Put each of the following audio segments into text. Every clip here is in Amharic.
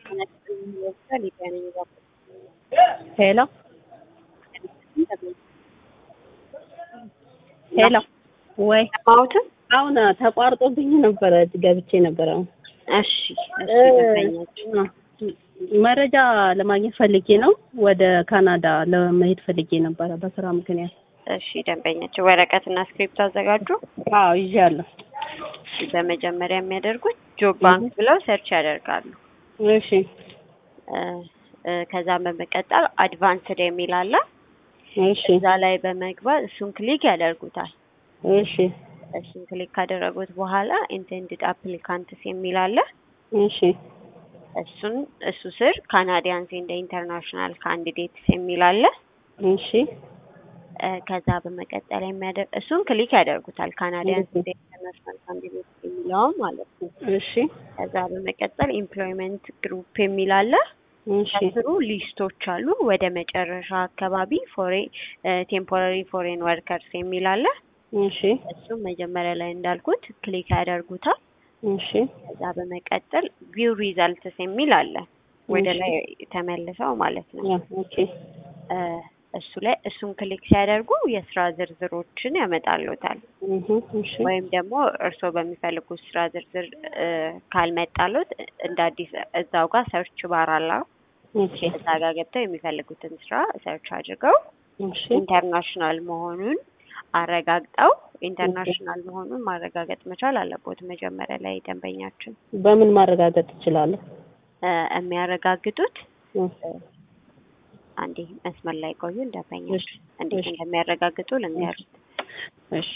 ሄሎ ሄሎ ወይ ሰማሁትም። አሁን ተቋርጦብኝ ነበረ ገብቼ ነበረ። አሁን እሺ እሺ መረጃ ለማግኘት ፈልጌ ነው። ወደ ካናዳ ለመሄድ ፈልጌ ነበረ በስራ ምክንያት። እሺ ደንበኛቸው ወረቀትና ስክሪፕት አዘጋጁ። አዎ ይዣለሁ። በመጀመሪያ የሚያደርጉት ጆብ ባንክ ብለው ሰርች ያደርጋሉ። እሺ እ እ ከዛም በመቀጠል አድቫንስድ የሚል አለ። እሺ እዛ ላይ በመግባት እሱን ክሊክ ያደርጉታል። እሺ እሱን ክሊክ ካደረጉት በኋላ ኢንቴንድድ አፕሊካንትስ የሚል አለ። እሺ እሱን እሱ ስር ካናዲያንስ እንደ ኢንተርናሽናል ካንዲዴትስ የሚል አለ። እሺ እ ከዛ በመቀጠል የሚያደርግ እሱን ክሊክ ያደርጉታል። ካናዲያንስ እንደ ኢንተርናሽናል ካንዲዴትስ የሚለውን ማለት ነው። እሺ ከዛ በመቀጠል ኤምፕሎይመንት ግሩፕ የሚል አለ። እሺ ከስሩ ሊስቶች አሉ። ወደ መጨረሻ አካባቢ ፎሬ ቴምፖራሪ ፎሬን ወርከርስ የሚል አለ። እሺ እሱም መጀመሪያ ላይ እንዳልኩት ክሊክ ያደርጉታል። እሺ ከዛ በመቀጠል ቪው ሪዛልትስ የሚል አለ። ወደ እሺ። ላይ ተመልሰው ማለት ነው። ያ ኦኬ እ እሱ ላይ እሱን ክሊክ ሲያደርጉ የስራ ዝርዝሮችን ያመጣሉታል። እህ እሺ ወይም ደግሞ እርስዎ በሚፈልጉት ስራ ዝርዝር እ ካልመጣሉት እንደ አዲስ እዛው ጋር ሰርች ባር አለ። ኦኬ እዛ ጋር ገብተው የሚፈልጉትን ስራ ሰርች አድርገው እሺ ኢንተርናሽናል መሆኑን አረጋግጠው ኢንተርናሽናል መሆኑን ማረጋገጥ መቻል አለቦት። መጀመሪያ ላይ ደንበኛችን በምን ማረጋገጥ እችላለሁ? እ የሚያረጋግጡት እ አንዴ መስመር ላይ ቆዩ። እሺ፣ ደንበኛችን እንዴት እሺ። እንደሚያረጋግጡ ልንገሩት። እሺ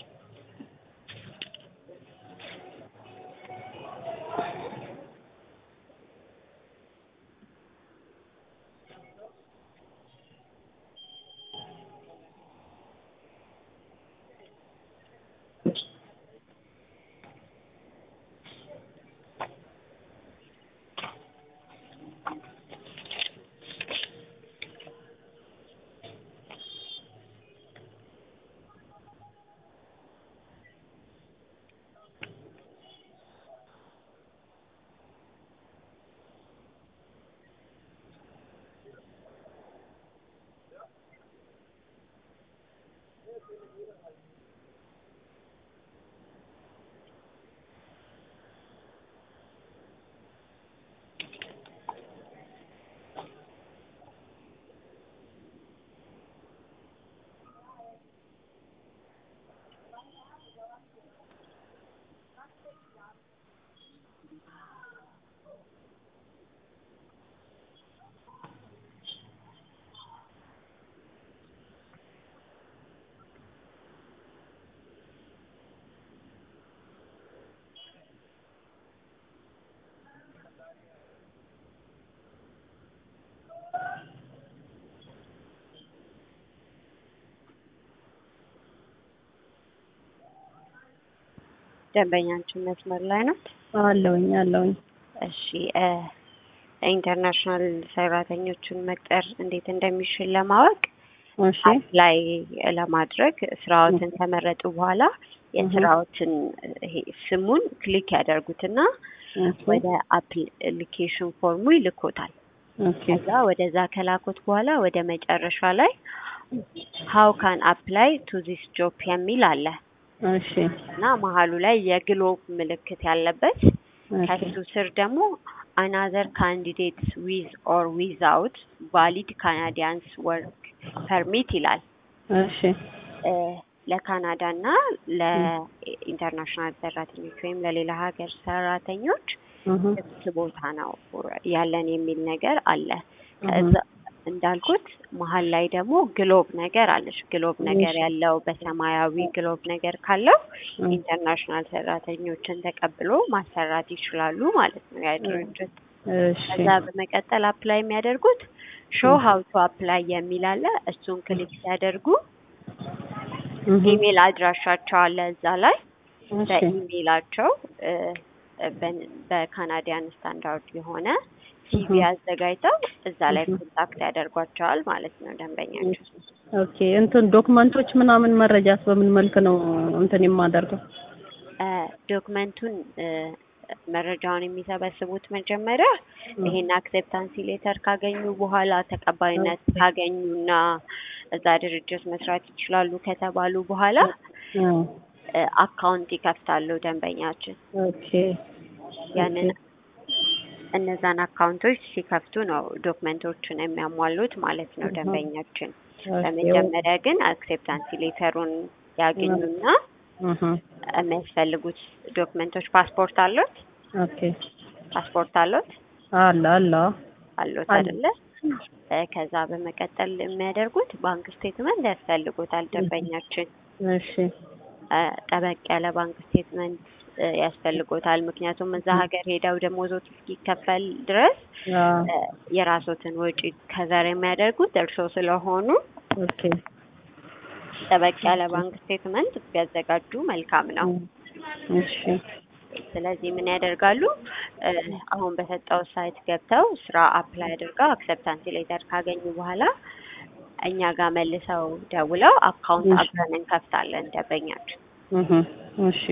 ደንበኛችን መስመር ላይ ነው። አለውኝ አለውኝ። እሺ እ ኢንተርናሽናል ሰራተኞችን መቅጠር እንዴት እንደሚችል ለማወቅ እሺ ላይ ለማድረግ ስራዎትን ከመረጡ በኋላ የስራዎትን ይሄ ስሙን ክሊክ ያደርጉትና ኦኬ ወደ አፕሊኬሽን ፎርሙ ይልኮታል። ኦኬ ከዛ ወደዛ ከላኩት በኋላ ወደ መጨረሻ ላይ ሀው ካን አፕላይ ቱ ዚስ ጆብ የሚል አለ እሺ እና መሀሉ ላይ የግሎብ ምልክት ያለበት ኦኬ ከሱ ስር ደግሞ አናዘር ካንዲዴትስ ዊዝ ኦር ዊዛውት ቫሊድ ካናዲያንስ ወርክ ፐርሚት ይላል። እሺ እ ለካናዳ እና ለኢንተርናሽናል ሰራተኞች ወይም ለሌላ ሀገር ሰራተኞች እህ ክፍት ቦታ ነው ያለን የሚል ነገር አለ። እህ ከዛ እንዳልኩት መሀል ላይ ደግሞ ግሎብ ነገር አለች። ግሎብ ነገር እሺ። ያለው በሰማያዊ ግሎብ ነገር ካለው እህ ኢንተርናሽናል ሰራተኞችን ተቀብሎ ማሰራት ይችላሉ ማለት ነው ያ ድርጅት። እሺ ከዛ በመቀጠል አፕላይ የሚያደርጉት ሾው ሀው ቱ አፕላይ የሚል አለ። እሱን ክሊክ ሲያደርጉ እህ ኢሜል አድራሻቸው አለ እዛ ላይ እሺ በኢሜይላቸው እ በን- በካናዲያን ስታንዳርድ የሆነ ሲቪ እህ አዘጋጅተው እዛ ላይ እህ ኮንታክት ያደርጓቸዋል ማለት ነው ደንበኛቸው። ኦኬ እንትን ዶክመንቶች ምናምን መረጃስ በምን መልክ ነው እንትን የማደርገው? እ ዶክመንቱን እ መረጃውን የሚሰበስቡት መጀመሪያ ይሄን አክሴፕታንሲ ሌተር ካገኙ በኋላ ተቀባይነት ካገኙና እዛ ድርጅት መስራት ይችላሉ ከተባሉ በኋላ እ አካውንት ይከፍታሉ ደንበኛችን። ኦኬ ያንን እነዛን አካውንቶች ሲከፍቱ ነው ዶክመንቶችን የሚያሟሉት ማለት ነው ደንበኛችን። በመጀመሪያ ግን አክሴፕታንሲ ሌተሩን ያገኙና እህ የሚያስፈልጉት ዶክመንቶች ፓስፖርት አሉት? ኦኬ ፓስፖርት አሉት? አለ አለ አሉት አለ። አይደለ? እ ከዛ በመቀጠል የሚያደርጉት ባንክ ስቴትመንት ያስፈልጉታል ደንበኛችን። እሺ እ ጠበቅ ያለ ባንክ ስቴትመንት እ ያስፈልጎታል። ምክንያቱም እዛ ሀገር ሄደው ደሞዞት እስኪከፈል ድረስ አ እ የራሶትን ወጪ ከዘር የሚያደርጉት እርስዎ ስለሆኑ ኦኬ ጠበቅ ያለ ባንክ ስቴትመንት ቢያዘጋጁ መልካም ነው። እሺ ስለዚህ ምን ያደርጋሉ? እ አሁን በሰጠው ሳይት ገብተው ስራ አፕላይ አድርገው አክሰፕታንስ ሌተር ካገኙ በኋላ እኛ ጋር መልሰው ደውለው አካውንት እሺ። አብረን እንከፍታለን ደንበኛችን። እህ እሺ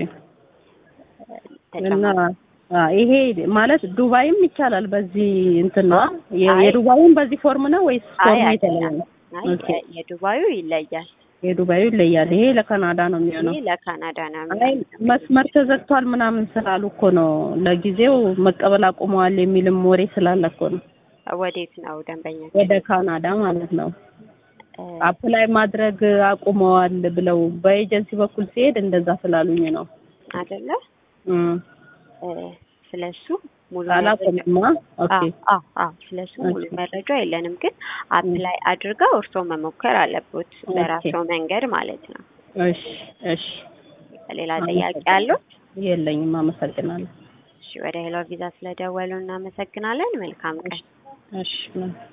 እና ተጨማሪ አ ይሄ ማለት ዱባይም ይቻላል በዚህ እንትን ነው የ- አይ- የዱባይም በዚህ ፎርም ነው ወይስ አይ ፎርሙ አይደለም። የተለያየ ነው? አይ ኦኬ። የ- የዱባዩ ይለያል። የዱባዩ ይለያል። ይሄ ለካናዳ ነው የሚሆነው። ይህ ለካናዳ ነው አይ የሚሆነው። መስመር ተዘግቷል ምናምን ስላሉ እኮ ነው ለጊዜው መቀበል አቁመዋል የሚልም ወሬ ስላለ እኮ ነው። ወዴት ነው ደንበኛችን? ወደ ካናዳ ማለት ነው እ አፕላይ ማድረግ አቁመዋል ብለው በኤጀንሲ በኩል ሲሄድ እንደዛ ስላሉኝ ነው። አይደለ? እም እ ስለሱ ሙሉ መረጃ አላቆምማ። ኦኬ አዎ አዎ ስለሱ ሙሉ ኦኬ። መረጃ የለንም፣ ግን አፕላይ አድርገው እርስዎ መሞከር አለቦት በራስዎ መንገድ ማለት ነው። እሺ እሺ ሌላ ጥያቄ አለው? የለኝም። አመሰግናለሁ። እሺ ወደ ሄሎ ቪዛ ስለደወሉ እናመሰግናለን። መልካም ቀን። እሺ